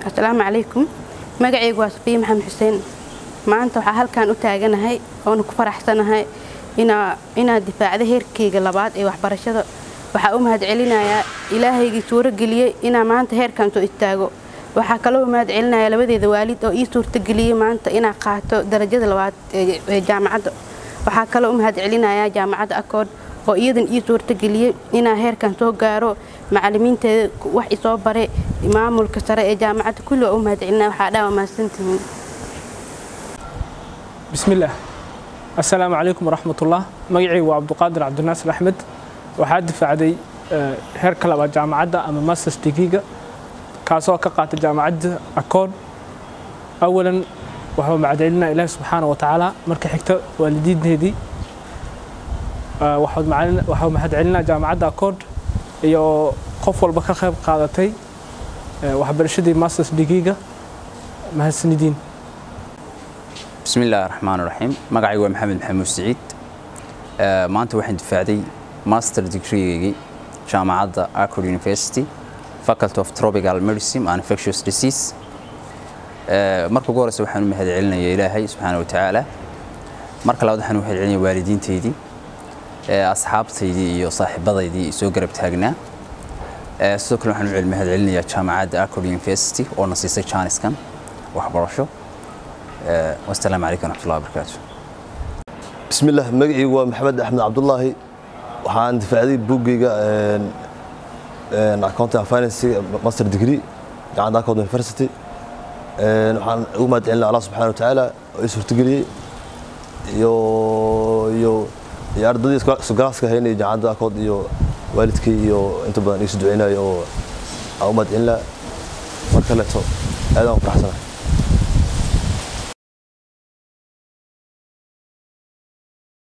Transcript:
asalaamu calaykum magacaygu waa safiya maxamed xuseen maanta waxaa halkan u taaganahay oona ku faraxsanahay inaad difaacda heerkayga labaad ee waxbarashada waxaa u mahad celinayaa ilaahaygii suuro geliyey inaa maanta heerkan soo istaago waxaa kaloo u mahad celinayaa labadeeda waalid oo ii suurtageliyey maanta inaa qaato darajada labaad ee jaamacadda waxaa kaloo u mahad celinayaa jaamacadda akood oo iyadan ii suurtageliyey inaa heerkan soo gaaro macalimiinteeda wax isoo bare maamulka sare ee jaamacadda kulli waa u mahad celinaya waxaa dhaa mahadsantihiin bismillaah assalaamu calaykum waraxmatullah magacaygu waa cabduqaadir cabdinaasir axmed waxaa difaacday heerka labaad jaamacadda ama masters degreega kaasoo ka qaatay jaamacadda akoon awalan waxuu mahadcelinaa ilaahi subxaana wa tacaala marka xigta waalidiinteedii waxuu mahadcelinaa jaamacadda akoon iyo qof walba ka qayb qaadatay waxbarashadii masters degreega mahadsanidiin بسم الله الرحمن الرحيم magacaygu waa maxamed maxamuud siciid maanta waxaan difaacday master degreegaygi jaamacadda accord university faculty of tropical medicine and infectious disease marka ugu horeysa waxaan u mahad celinayaa ilaahay subxaana watacaala marka labaad waxaan u mahad celinaya waalidiintaydii asxaabtaydii iyo saaxiibadaydii soo garab taagnaa sidoo kale waxaan u mahad celinayaa jaamacadda accord university oo na siisay jaaniskan waxbarasho والسلام عليكم ورحمة الله وبركاته بسم الله مقعي ومحمد أحمد عبد الله waxaan difacday buugayga accounting and finance master degree jaamacadda accord university waxaan ugu mahad celinaa allah subxaana watacaala oo ii suurtageliyey iyo iyo iyo ardaydii isugaaska haynay jaamacadda accord iyo waalidkay iyo inta badan iisu duceynayo oo aan u mahad celinaa mar kaleeto aad aan u faraxsanahay